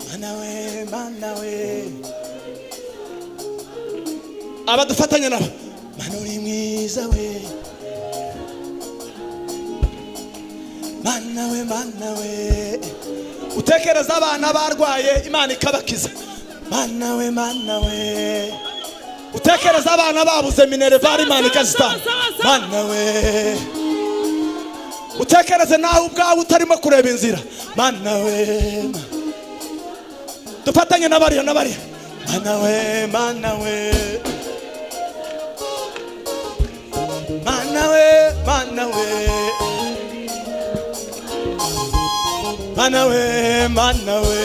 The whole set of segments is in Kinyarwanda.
mana we mana we abadufatanya nabo mana uri mwiza we mana we mana we utekereza abana barwaye imana ikabakiza mana we mana we utekereza abana babuze minervari imana ikazitanga mana we utekereze nawe ubwawe utarimo kureba inzira mana we ma- dufatanye na bariya na bariya mana we mana we mana we mana we mana we mana we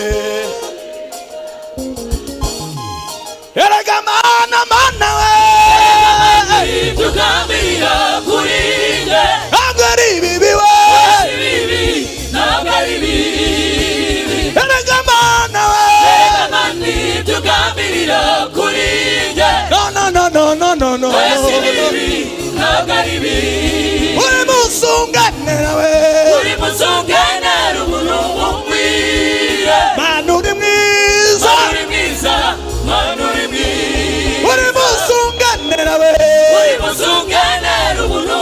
erega mana mana we tugambirira kuri nge ntabwo ari ibibi we ibibi ntabwo ari bibi erega mana we amani tugambirira kuri nge No, no, no, no, no, no, no. si bibi ntabwo ari bibi Uri musungane nawe. uri musungane ruguru umubwire Mana uri mwiza. uri mwiza mwana uri mwiza Uri musungane nawe. uri musungane ruguru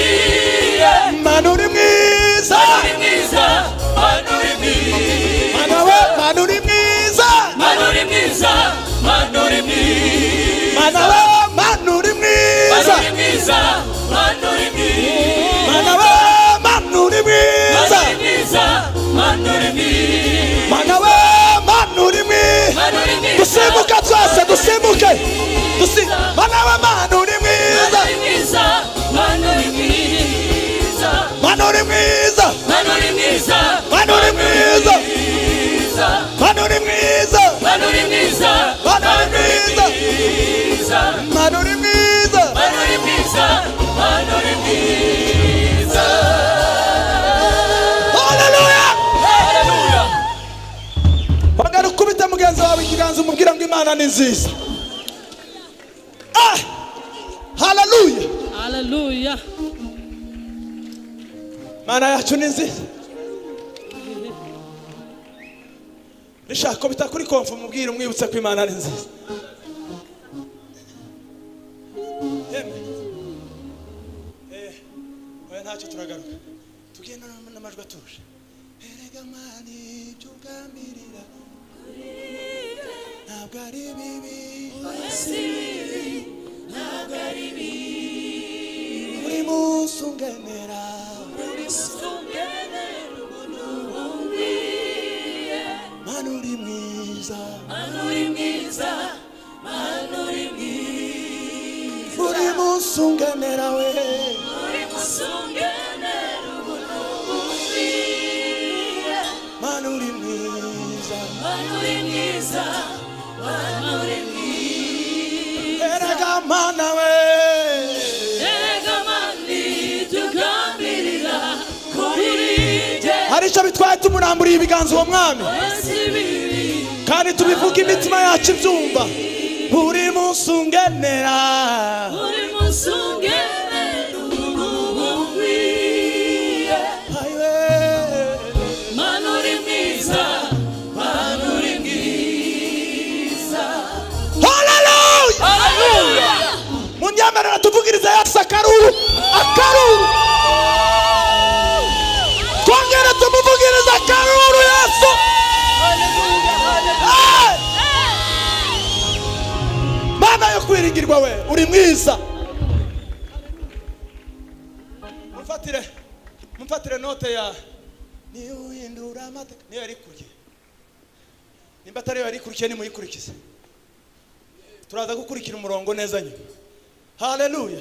umubwire Mana uri mwiza. uri mwiza mwana uri mwiza Mana we, mana uri mwiza. mwana uri mwiza mwana uri mwiza Mana we, mana uri mwiza. Manuri mwiza, manuri mwiza, Mana we, mana uri mwiza. manuri mwiza, manuri mwiza, Mana we, mana uri mwiza. manuri mwiza, Dusimbuke twese, dusimbuke. Dusi, mana we, mana uri mwiza. manuri mwiza, manuri mwiza, Mana uri mwiza. manuri mwiza, Mana uri mwiza. mwiza, Mana uri mwiza. manuri mwiza, Mana uri mwiza. mwiza, Mana uri mwiza. manuri mwiza, manuri mwiza. Haleluya. Haleluya. Bagara ukubita mugenzi wawe ikiganza umubwira ngo Imana ni nziza. Ah! Haleluya. Hallelujah. Imana yacu ni nziza. Nishaka ko bitakuri konfu umubwire umwibutse ko Imana ari nziza. Yemwe. Eh, oya ntacyo turagaruka. Tugenda n'amajwi atuje. Erega mani ibyo ugambirira ntabwo ari bibi buri munsi unganira Mana uri mwiza uri munsi unganira we Mana uri mwiza erega mana we hari icyo bitwaye tumuramburiye ibiganza uwo mwami kandi tubivuga imitima yacu ibyumva buri munsi unganira ayiwe Manuri mwiza, manuri mwiza. haleluya Haleluya. mu myambarire tuvugiriza yesu akaruru akaruru twongere tumuvugiriza akaruru yesu Eh! mana yo kwiringirwa we uri mwiza mumfatire mumfatire note ya niyo uhindura amateka niyo yari kurya nimba atariyo yari ikurikiye nimuyikurikize turaza gukurikira umurongo neza nyuma haleluya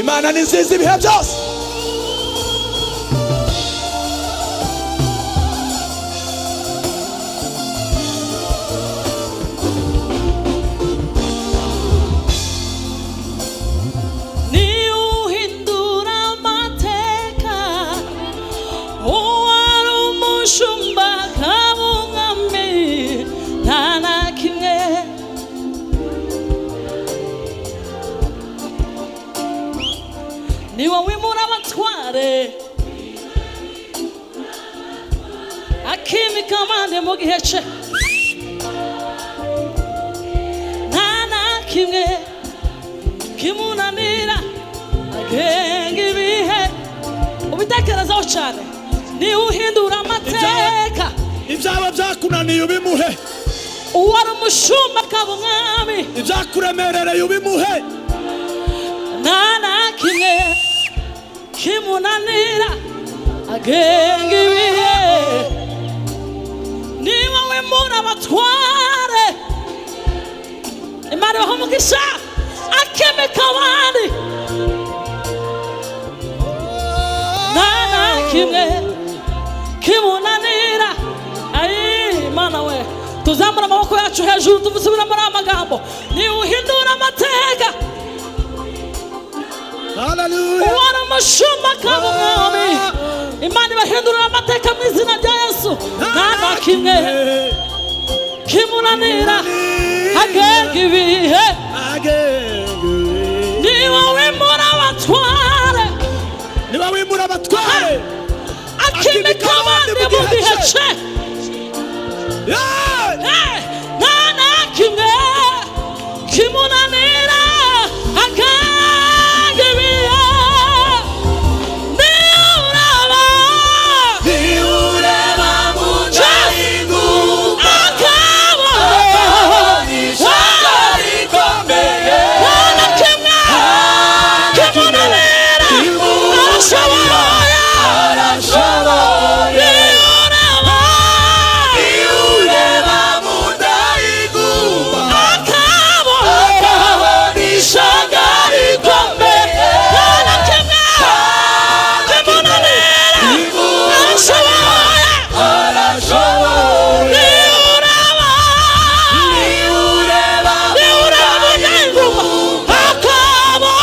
imana ni nziza ibihe byose niwuhindura amateka uwari umushumba akabungami nta na kimwe ni wowe muri abatware akimi kamande mu gihe cye nta na kimwe kimunanira agenga ibihe ubitekerezaho cyane niwe uhindura amateka ibyaba byakunaniye ubimuhe uwari umushumba akaba umwami ibyakuremerereye ubimuhe nta na kimwe kimunanira agenga ibihe niba wemura abatware imana ibaha umugisha akemeka abandi nta na kimwe kimunanira ayi mana we tuzamura amaboko yacu hejuru tuvusubira muri aya magambo niwuhindura amateka haleluya uwari umushumba akaba umwami imana ibahindurira amateka mu izina rya yesu nta na kimwe kimunanira agenga ibihe agenge ni wowe muri abatware niba wimura abatware akimika abandi mu gihe cye Hey! Eh, nta na kimwe kimunanira agenga ibihe niuraba Niureba munchaingu akaba Nishaka rikomeye nta na kimwe kimunanira arashoboye Arashoboye niuraba Niureba mundaingu akaba Nishaka rikomeye nta na kimwe kimunanira arashoboye Arashoboye niuraba Niureba niuraba nyanguba akaba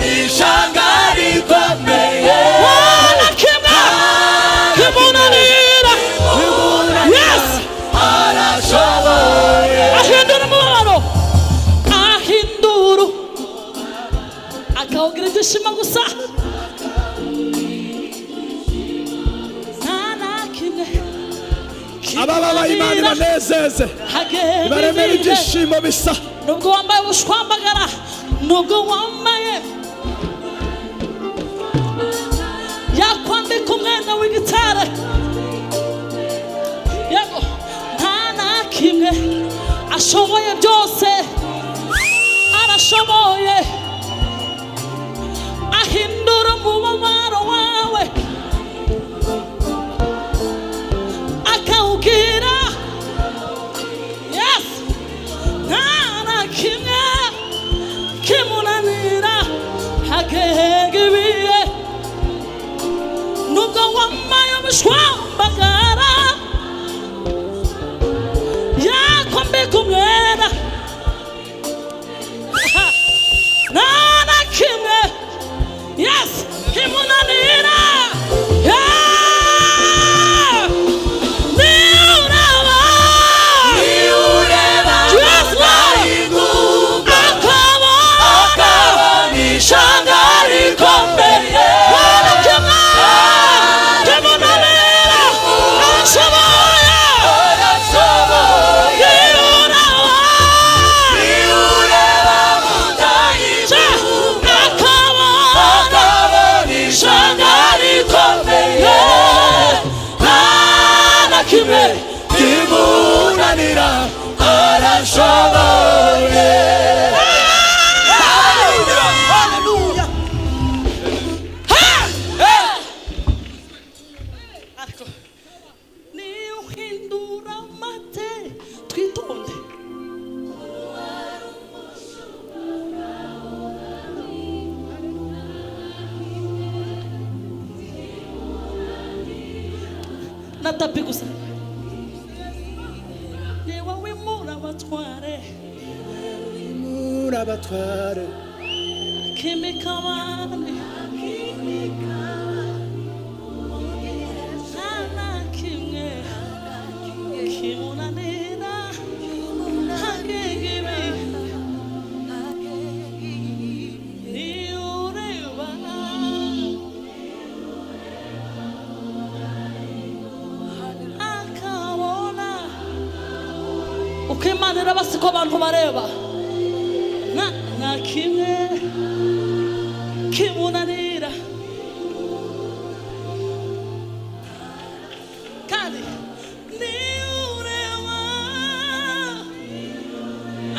Nishaka rikomeye Wana kimwe kimunanira yes Arashoboye ahindura umubabaro ahindura akawugira ibyishimo gusa nta na kimwe abababaye imana kimunanira ibanezeze hagenda ibaremera ibihe ibyishimo bisa nubwo wambaye ubushwambagara nubwo wambaye yakwambika umwenda w'igitare yego nta na kimwe ashoboye byose arashoboye ahindura umubabaro wawe akawubwira yesi nta kimwe kimunanira agenga ibihe nubwo wambaye umushwambagara yakwambika umwenda nta na kimwe yes kimunanira Yeah! Niuraba! Niureba Yes, Lord! mundaingu akabona Nishaka rikomeye Bwana kimwe kimunanira arashoboye Arashoboye yiruraba Niureba mundaingu akabona Nishaka rikomeye nta kimwe Kimunanira Arashoboye Hallelujah ariko niyo uhindura amate twitonde na tapi gusa yewe wimura abatware Wimura abatware kimikabane nta na kimwe kimunanira agenga ibihe niyo ureba kuko imana iraba siko abantu bareba nta nta kimwe kimunanira kandi niyo ureba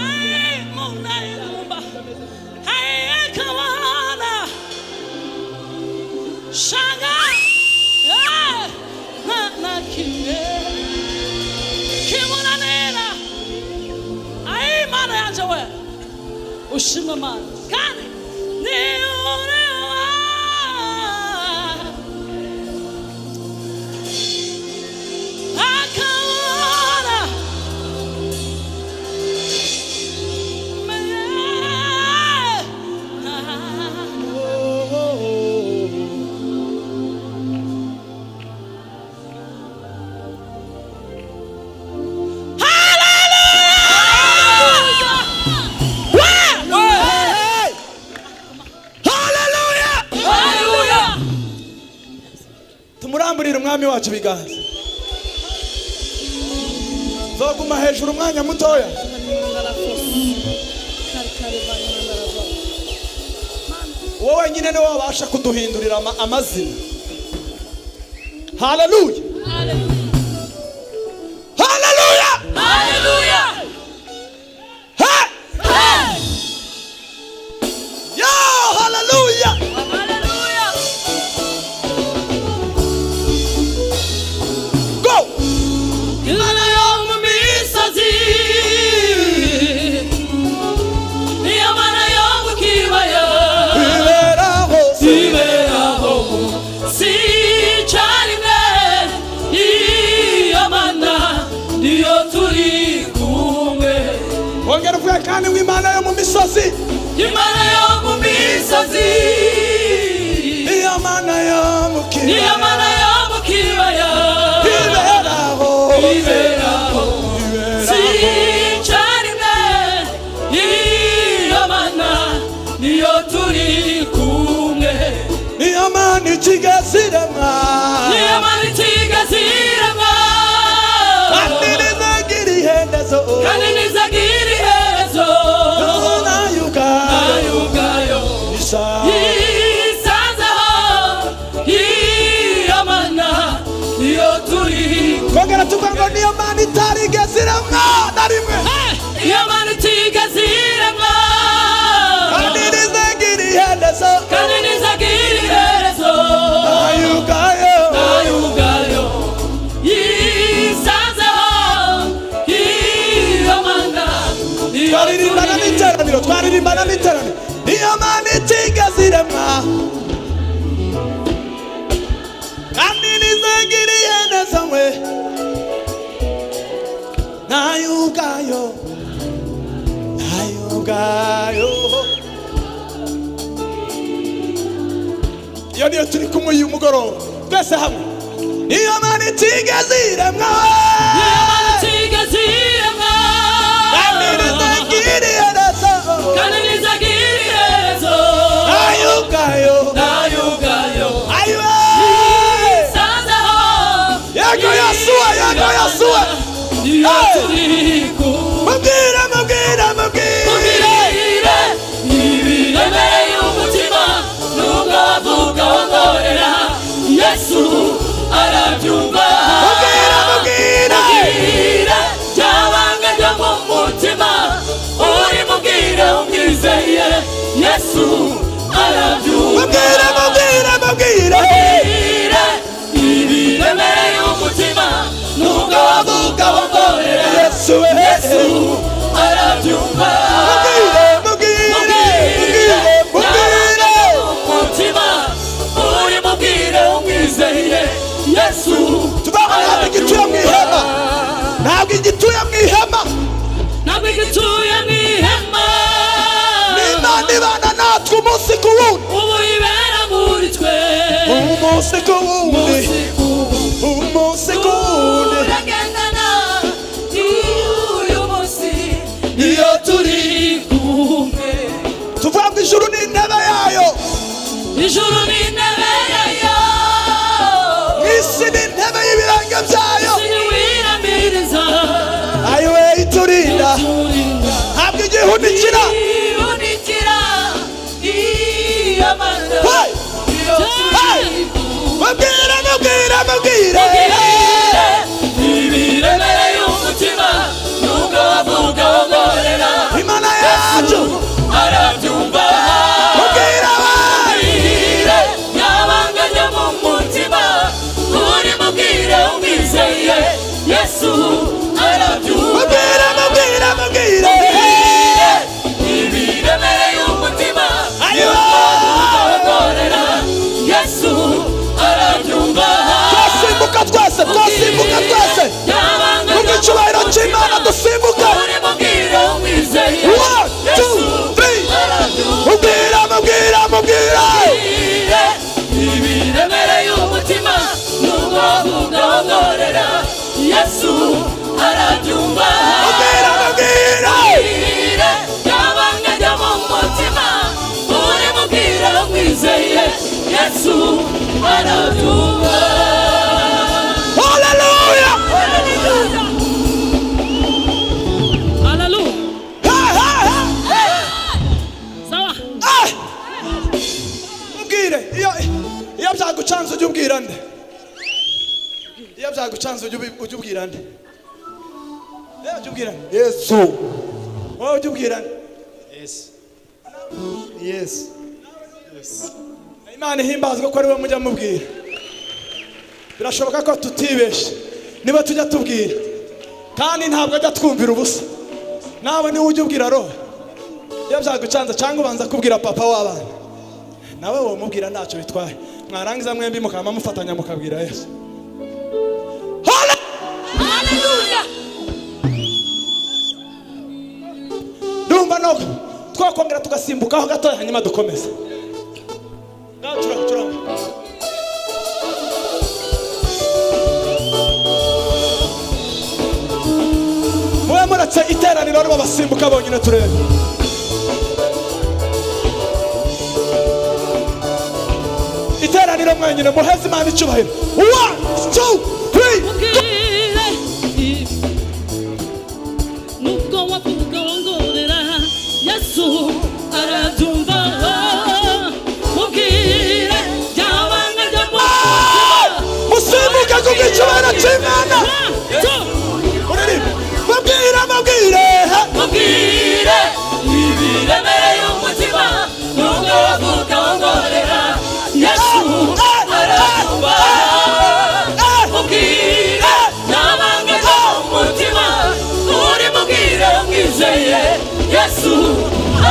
ayi munayirumba ayi akabahana shanga eh, nta nta kimwe kimunanira ayi mana yanjye we ushimwe mana kandi niyureba akabona Hey! Hallelujah! haleluya tumuramburire umwami wacu ibiganza zoguma hejuru umwanya mutoya uwo wenyine niwe wabasha kuduhindurira ama- amazina haleluya haleluya Haleluya! Hey! Yo, haleluya Haleluya! go Imana yo mu misozi niyo mana yo mu kibaya ibera hose iberaho sicarimwe iyo mana niyo turi kumwe ongera uvuye kandi w'imana yo mu misozi imana yo mu misozi iyo mana yo mu niyo kibaya mana yo mu kibaya ibera hose iberaho sicarimwe iyo mana niyo turi kumwe niyo mana ikigaziremwa niyo mana itigazirama kandi nizagira ihendezo kandi ntizagira iherezo nayo ubwayo nayo ubwayo isa yisanzeho iyo mana niyo turi kongera tuvuga ngo niyo mana itarigeziremwa na rimwe iyo mana itigazirama kandi nizagira ihendezo kandi ntizagira iherezo nayo ubwayo nayo ubwayo yisanzeho iyo mana niyo twaririmbana turi n'iteraniro twaririmbana n'iteraniro niyo mana itigaziremwa kandi nizagira ihendezo mwe nayo ubwayo nayo ubwayo iyo niyo turi kumwe uyu mugoroba twese hamwe niyo mana itigaziremwa kandi nizagira iherezo ayugayo aywe yego yasuwe yego yasuwe mubwire mubwire mubwire yesu arabyumva mubwire mubwire mubwire byabanga byo mu mutima uri mubwire umwizeye yesu arabyumva mubwire mubwire mubwire mubwire ibi remereye umutima nubwo wavuga wongorera yesu we yesu arabyumva mubwire mubwire mubwire mubwire byabanga byo mu mutima uri mubwire umwizeye yesu tuzabona hafi igituye mu ihema ntabwo igituye mu ihema ntabwo igituye mu ihema n'imana ibana natwe umunsi ku wundi ubu ibera muri twe umunsi ku wundi umunsi ku wundi umunsi ku wundi turagendana n'uyu munsi niyo turi kumwe tuvuga ngo ijuru ni intebe yayo ijuru ni intebe yayo isi ni intebe y'ibiranga byayo siniwiramiriza ayiwe iturinde amanda Hey! yose Hey! mubwira mubwira mubwira ubwire nibiremere y'umutima nubwo wavuga wongorera imana yacu arabyumva mubwira abandi ihire nyabanga njya mu mutima uri mubwire umwizeye yesu arabyumva mubwira mubwira mubwira ihire nibiremere y'umutima Ayiwa! wongorera yesu arabyumva twasimbuka twese twasimbuka twese Nyabanga mu icyubahiro cy'imana dusimbuka uri mubwire umwizeye One, two, three. arabyumva mubwira mubwira mubwira Ihire ibiremere y'umutima nubwo wavuga wongorera yesu arabyumva mubwira mubwira Ihire ryabanga ryo mu mutima uri mubwira wizeye yesu arabyumva haleluya haleluya Hey, hey, hey. sawa Ah! Mbwire iyo iyo byagucanze ujye ubwira nde iyo byagucanze ujye ubi- ujye ubwira nde Eh, ujye ubwira nde yesu wowe ujye ubwira nde yesu imana ihimbazwa ko ari we mujya mubwira birashoboka ko tutibeshye niba tujya tubwira kandi ntabwo ajya twumvira ubusa nawe niwe ujya ubwira roho iyo byagucanze cyangwa ubanza kubwira papa w'abana nawe wowe umubwira ntacyo bitwaye mwarangiza mwembi mukaba mufatanya mukabwira yesu Hallelujah! ndumva nuko twakongera tugasimbukaho gatoya hanyuma dukomeze ngaho curanga curanga mube muretse iteraniro riba basimbuka bonyine turebe iteraniro mwenyine muheze imana icyubahiro one two three mubwire nubwo wavuga wongorera yesu arabyumva mubwire ryabanga ryo mu musimbuke ku bw'icyubahiro cy'imana uririmba mubwire mubwire mubwire ibiremere y'umutima nubwo wavuga wongorera yesu arabyumva mubwire nabanga umutima uri mubwire umwizeye yesu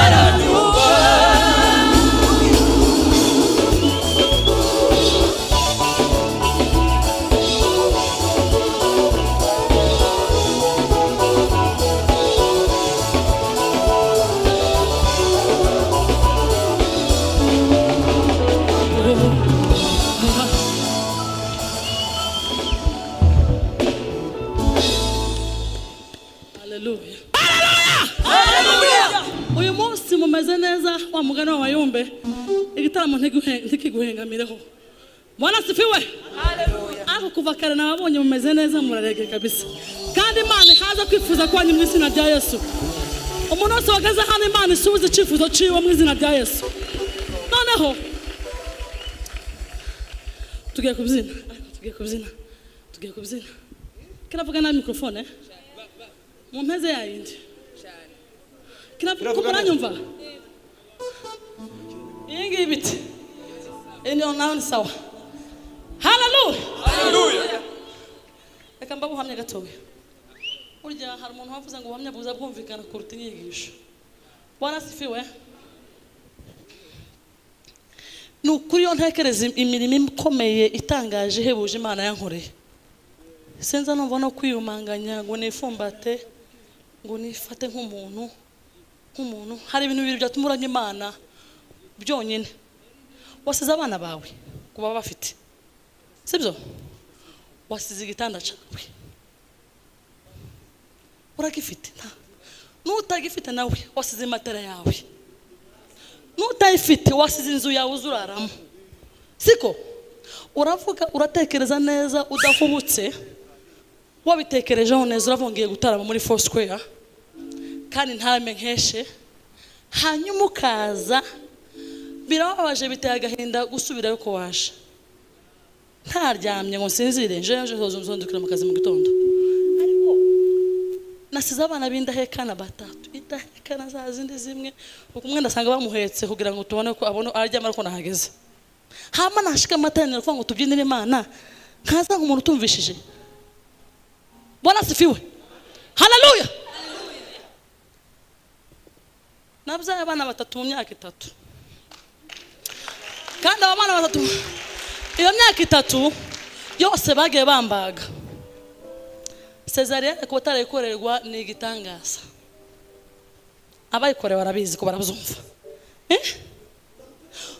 arabyumva haleluya uyu munsi mumeze neza wa mugani wa mayumbe igitaramo ntiguhe- ntikiguhengamireho mwana sifiwe ariko kuva kare nababonye mumeze neza murarege kabisa kandi imana ikaza kwifuza kwanyu mu izina rya yesu umuntu wese wageze hano imana isubiza icyifuzo cyiwe mu izina rya yesu noneho tugiye kubyina ariko tugiye kubyina tugiye kubyina kiravuga na mikorofone eh? mu mpeze yayindi Biravuga neza. kumuranyumva iyi ngiyi biti iyi niyo nawe ni sawa haleluya reka mba buhamya gatoya burya hari umuntu wavuze ngo ubuhamya buza bwumvikana kuruta inyigisho bwarasifiwe ni ukuri iyo ntekereza imirimo ikomeye itangaje ihebuje imana yankoreye sinza numva no kwiyumanganya ngo nifumbate ngo nifate nk'umuntu nk'umuntu hari ibintu bibiri byatuma uranya imana byonyine wasize abana bawe ku baba bafite sibyo wasize igitanda cyawe uragifite nta- n'utagifite nawe wasize matera yawe n'utayifite wasize inzu yawe uzuraramo siko uravuga uratekereza neza udahubutse wabitekerejeho neza uravuga ngiye gutarama muri four square kandi ntarame nkeshe hanyuma ukaza birababaje biteye agahinda gusubirayo ko waje ntaryamye ngo nsinzire nje nje nzondukira mu kazi mu gitondo ariko nasize abana b'indahekana batatu indahekana za zindi zimwe uko umwana asanga bamuhetse kugira ngo tubone ko abone aryama ariko nahageze hama nashika amateraniro kuvuga ngo tubyinire imana nkaza nk'umuntu utumvishije bwana asifiwe haleluya nabyaye abana batatu mu myaka itatu kandi abo bana batatu iyo myaka itatu yose bagiye bambaga cesariyene kuba atarayikorerwa ni igitangaza abayikorewe barabizi ko barabuzumva Eh?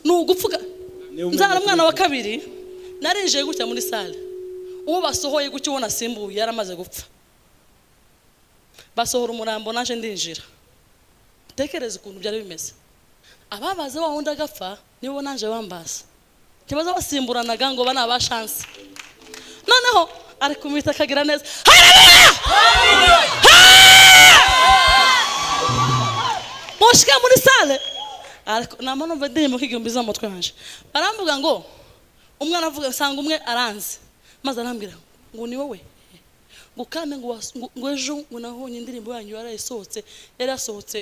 ni ugupfuka Niwe umwe nzara umwana wa kabiri narinjiye gutya muri sale uwo basohoye gutya uwo nasimbuye yari amaze gupfa basohora umurambo naje ndinjira tekereza ukuntu byari bimeze ababaze wa wundi agapfa nibo naje bambaza ntibaza basimburanaga ngo bana ba shansi noneho ari kumwita akagira neza Haleluya! Ha! mushike muri sale ariko namba numva indirimbo nk'igihumbi zo mu mutwe wanjye baramvuga ngo umwana avuga usanga umwe aranze maze arambwira ngo ni wowe ngo kandi ngo was- ngo- ngo ejo ngo nabonye indirimbo yanyu yarayisohotse yari yasohotse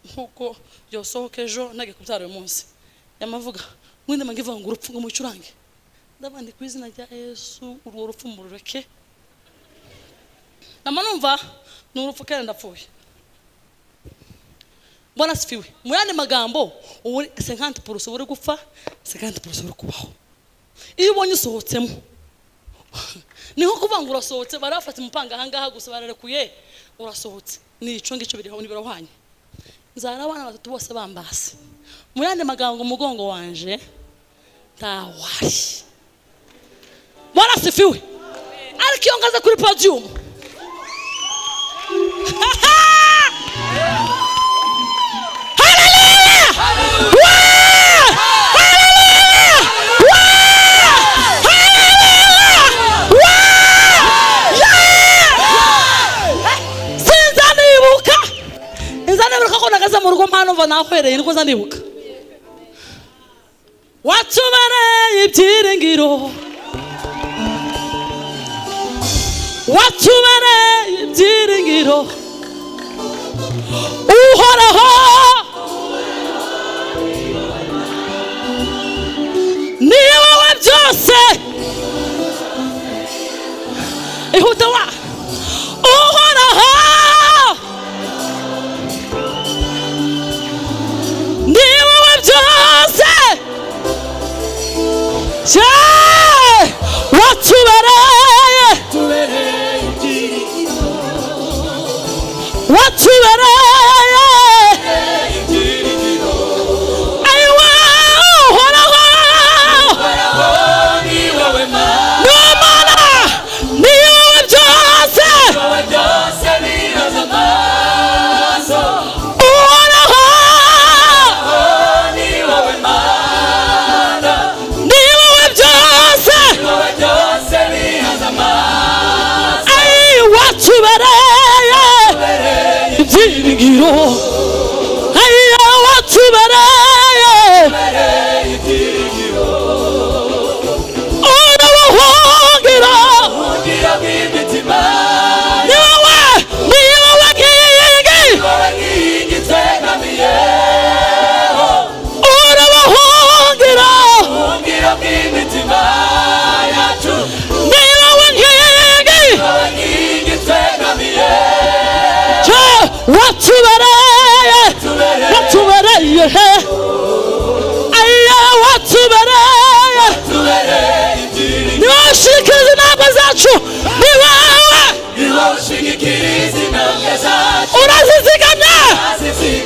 nk'uko yosohoka ejo ntajya kubyara uyu munsi yamavuga mwenda mbange ivuga ngo urupfu ngo mucurange ndabandi ku izina rya yesu urwo rupfu murureke nama numva ni urupfu kandi ndapfuye mbona sifiwe mu yandi magambo ubu sekanti purusi uba uri gupfa sekanti purusi uri kubaho iyo ubonye usohotsemo ni nko kuvuga ngo urasohotse bari bafata umupanga ahangaha gusa bararekuye urasohotse ni icyo ngicyo biriho ntibirohanye nzara abana batatu bose bambase mu yandi magambo umugongo wanje ntawari warasifiwe ariko iyo ngaze kuri podiyumu sinzanibuka inzanibuka ko nagaze mu rugo mpamvu nahwereye niko nzanibuka watubereye ibyiringiro watubereye ibyiringiro uhoraho ni wowe byose ihuta wa uhoraho ni wowe byose Yeah! watubereye watubereye ayiwa uhoraho ni umana ni wowe byose uhoraho ni wowe byose ayi watubereye ibyiringiro ayi watubereye urabahungira ni wowe ni wowe nkingi urabahungira ni wowe nkingi cyo watubereye watubereye he aya watubereye ni wowe ushikiriza inama zacu ni wowe urazizigamye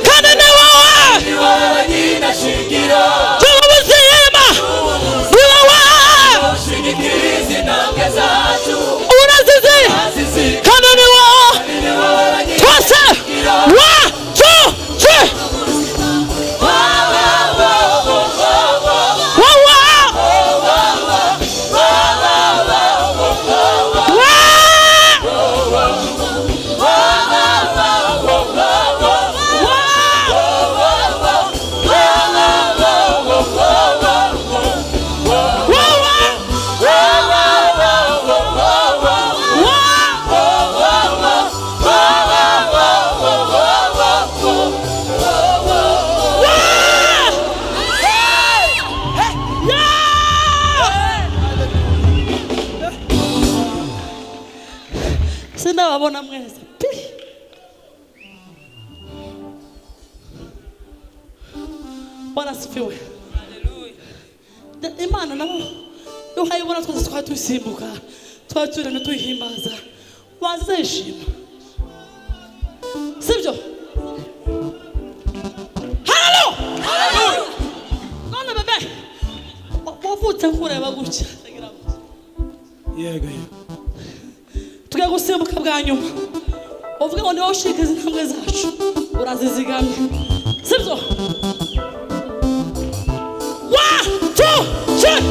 kandi ni wowe tuba ubuzima ni wowe urazizi kandi ni wowe twese wa tu tu wa wa wa wa ndababona mwese pi bwana asifiwe Da- imana nabo uhayibona twese twari tuyisimbuka twari turemye tuyihimbaza wazishima sibyo halo halo none bebe wa- wavutse nkureba gutya yego yego tugiye gusimbuka bwa nyuma uvuga ngo niwe ushika izi ntambwe zacu urazizigamye sibyo One, two, three.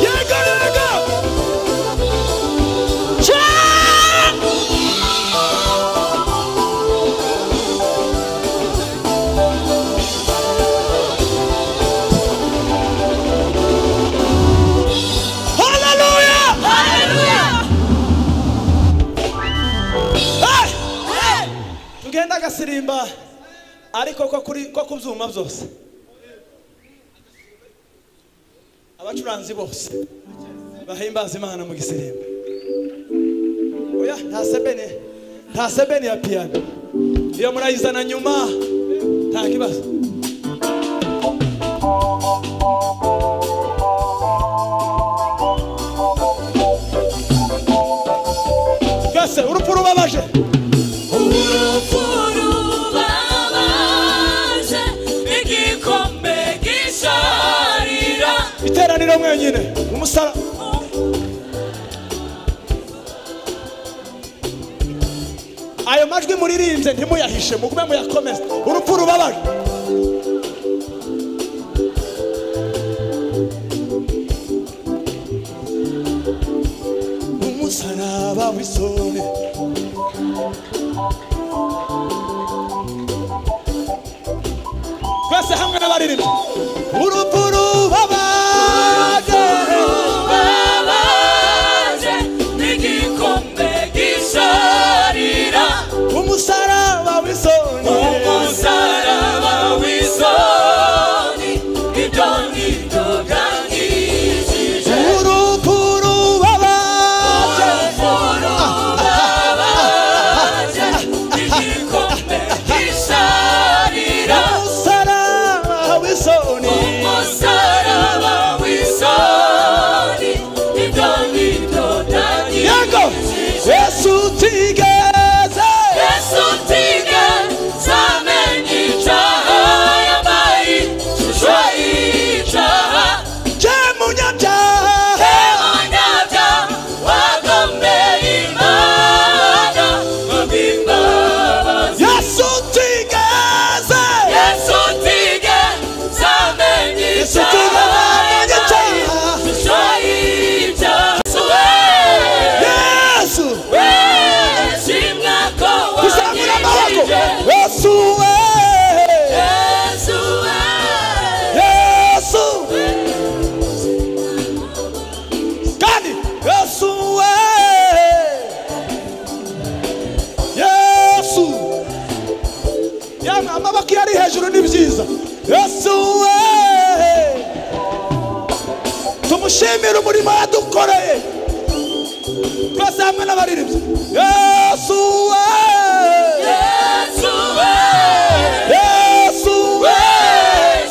yego yego tugenda agasirimba ariko ko kuri ko ku byuma byose abacuranzi bose bahimbaza imana mu gisirimba oya nta sebene nta sebene ya piyano iyo murayizana nyuma nta kibazo twese urupfu rubabaje urufurubabaje igikombe gisharira iteraniro mwenyine umusara ayo majwi muririmbye ntimuyahishe mugume muyakomeze urupfu rubabaje umusaraba w'isoni twese hamwe n'abaririmba urupfu rubabaje babaje igikombe gisharira umusaraba w'isoni umusaraba w'isoni ibyo nituganyishije urupfu rubabaje urufurubabaje igikombe gisharira umusaraba w'isoni umusaraba w'isoni yego ibyo nitutanyishije yesu tigeze yesu tige zamenye icyaha yabaye ishusho y'icyaha je munyabyaha ebonyabya wagombeye imana abimbabazi yesu tigeze yesu tige zamenye Yesu icyaha tigeze yabaye icyaha. ishusho y'icyaha yesu shimwa ko uzamura amaboko wankijije yesu we Yesu we yesu kandi yesu we yesu yamwe amaboko iyo ari hejuru ni byiza yesu we tumushimire umurimo yadukoreye twese hamwe n'abaririmbyi yesu we Yesu we yesu we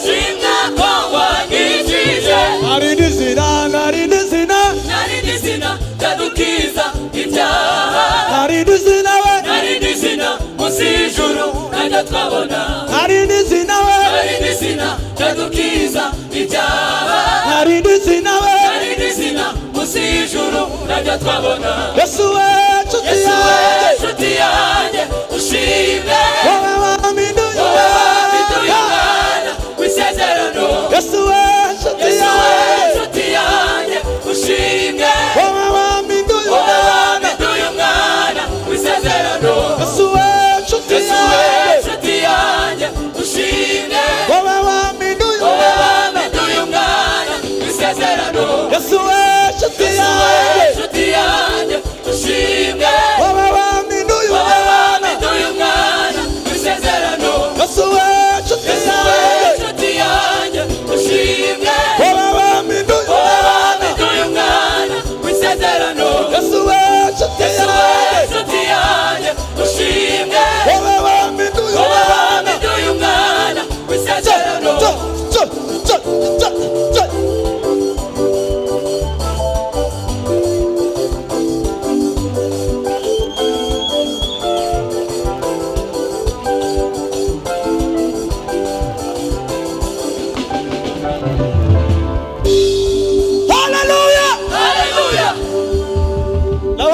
Shimwa ko wankijije narindi zina narindi zina Narindi zina tadukiza ibyaha narindi zina we Narindi zina munsi y'ijuru najya twabona narindi zina we Narindi zina tadukiza ibyaha narindi zina we Narindi zina munsi y'ijuru najya twabona yesu we nshuti Yesu we yanjye nshuti yanjye ushime wowe wampinduye wowe wabiduye umwana w'isezerano yesu we nshuti Yesu we yanjye nshuti yanjye ushimwe wowe wampinduye wowe umwana wabiduye umwana w'isezerano yesu we nshuti Yesu we yanjye nshuti yanjye ushimwe wowe wampinduye wowe umwana wabiduye umwana w'isezerano yesu we nshuti Yesu we yanjye nshuti yanjye ushimwe wowe wampinduye wowe umwana wabiduye umwana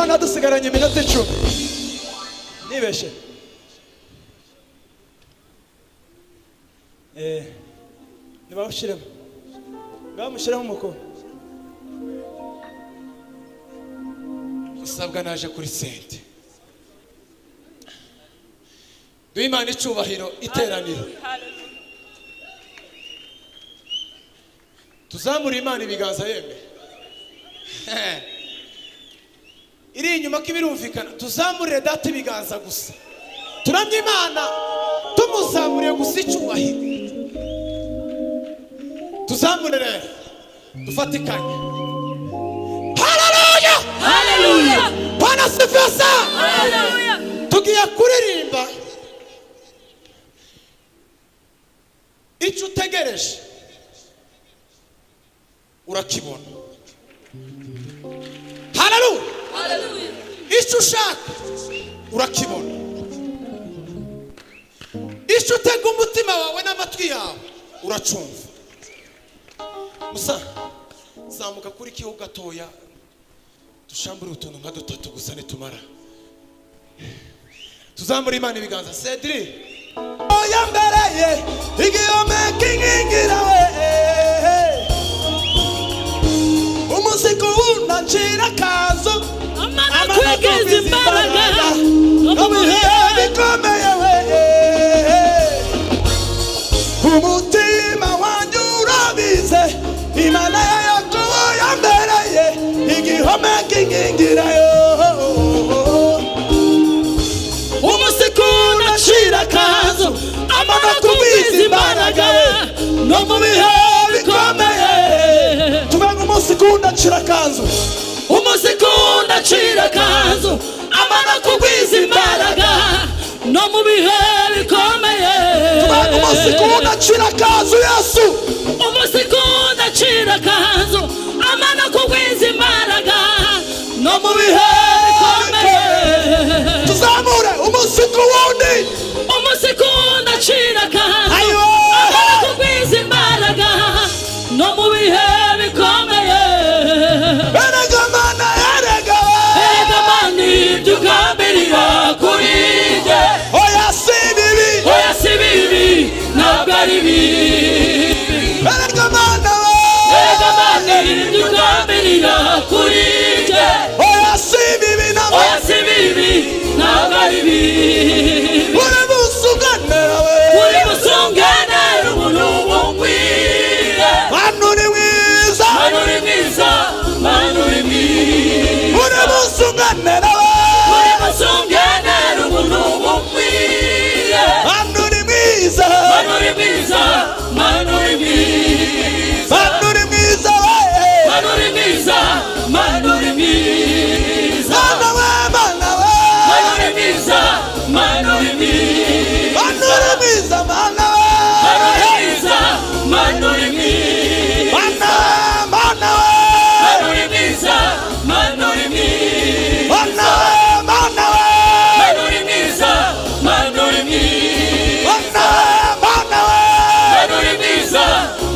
icumi nibeshe Eh, nibawushyiremo nibamushyiremo umukono musabwa naje kuri sente duhe imana icubahiro iteraniro tuzamure imana ibiganza yemwe iri inyuma ko ibirumvikana tuzamurire data ibiganza gusa turamye imana tumuzamuriye gusa icubahiro tuzamurire dufatikanye hararuya Hallelujah! bwana sifesa Hallelujah! tugiye kuririmba icyo utegereje urakibona hararuwe Hallelujah! icyo ushaka urakibona icyo utega umutima wawe n'amatwi yawe uracumva musa zamuka kuri kiho gatoya dushambure utuntu nka dutatu gusa nitumara tuzamure imana ibiganza sediri oya mbere ye igihome kinkingira we umusiko wunacira akazu amakwegeza imbaraga Nobihe bikomeye we umutima wanjye urabize imana yakobo yambereye igihome kinkingira yo umusiko unashira akazu amara kubiza imbaraga we no mu bihe bikomeye tuvuga ngo umusiko unashira akazu umusiko ndacira akanzu amara kugwiza imbaraga no mu bihe bikomeye tuvuga ngo umusiko unashira akazu yesu umusiko ndacira akanzu amara kugwiza imbaraga no mu bihe bikomeye tuzamure umusiko wundi umusiko ndacira akanzu ayo amara kugwiza imbaraga no mu bihe bikomeye erega mana erega erega mani ibyo ugambirira kuri njye oya si bibi oya si bibi ntabwo ari bibi erega mana erega mani ibyo ugambirira kuri njye oya si bibi na oya si bibi ntabwo ari bibi uri busugane uri busungane umuntu wungwire hano uri mwiza mani uri mwiza mani uri mwiza uri busugane uri busungane umuntu wungwire hano uri mwiza mani uri mwiza mani uri mwiza hano uri mwiza Manuri Miza, Manuri Miza, mana we mana we Manuri Miza, Manuri Miza, hano uri mwiza mana Manuri we Miza, Manuri Miza, mana mana we Manuri Miza, Manuri Miza, mana mana we Manuri Miza,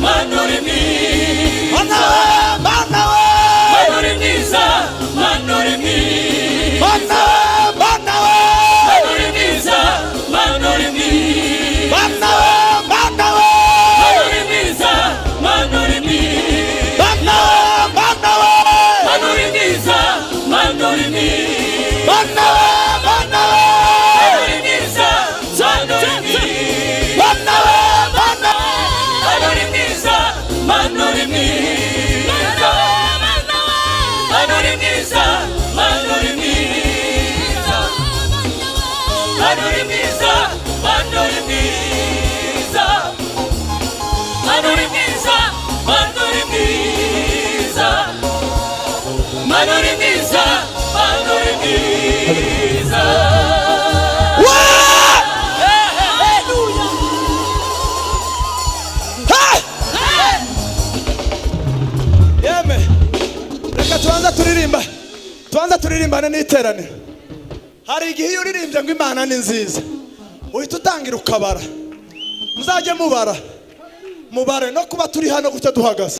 Manuri mana mana Miza, we Manuri Miza, mana we mana we Manuri Miza, Manuri Miza, Manuri Miza, Bana we, bana we, Manuri Miza, Manuri Miza. bana we, bana we, Manuri Miza, Manuri Miza, bana we, bana we, bana we, bana we, Manuri Miza, Manuri Miza, Manuri Miza, Manuri Miza, bana we, bana we, Manuri Miza, Manuri Miza, Manuri Miza, Manuri Miza, Manuri Miza, Manuri Miza, Manuri Miza, Manuri Miza, Manuri Miza, Manuri Miza. we, hey! yeme reka tubanza turirimba tubanza turirimbane n'iteraniro hari igihe iyo uririmbye ngo imana ni nziza uhita utangira ukabara muzajye mubara mubare no kuba turi hano gutya duhagaze